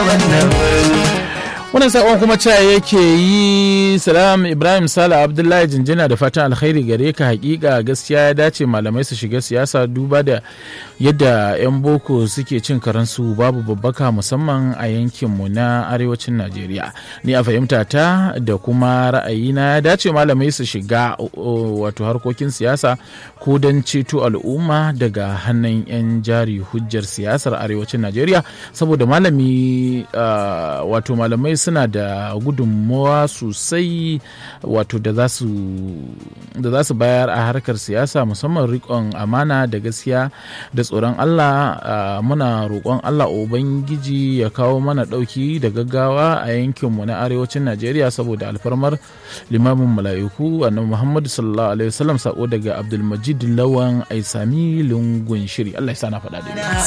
wannan sakon kuma cewa yake yi salam ibrahim sala abdullahi jinjina da fatan alkhairi gare ka hakika gaskiya ya dace malamai su shiga siyasa duba da yadda 'yan boko suke cin karansu babu babbaka musamman a yankinmu na arewacin najeriya ni a fahimta ta da kuma ra'ayina ya dace malamai su shiga wato harkokin siyasa ko don ceto al'umma daga hannun 'yan jari hujjar siyasar arewacin najeriya saboda malami wato malamai suna da gudunmawa sosai wato da za su bayar a harkar siyasa musamman rikon amana da gaskiya da tsoron Allah muna roƙon Allah Ubangiji ya kawo mana ɗauki da gaggawa a yankinmu na arewacin Najeriya saboda alfarmar limamin mala'iku annabi Muhammadu sallallahu alaihi wasallam sako daga Abdulmajid Lawan Aisami lungun shiri Allah ya sana faɗa da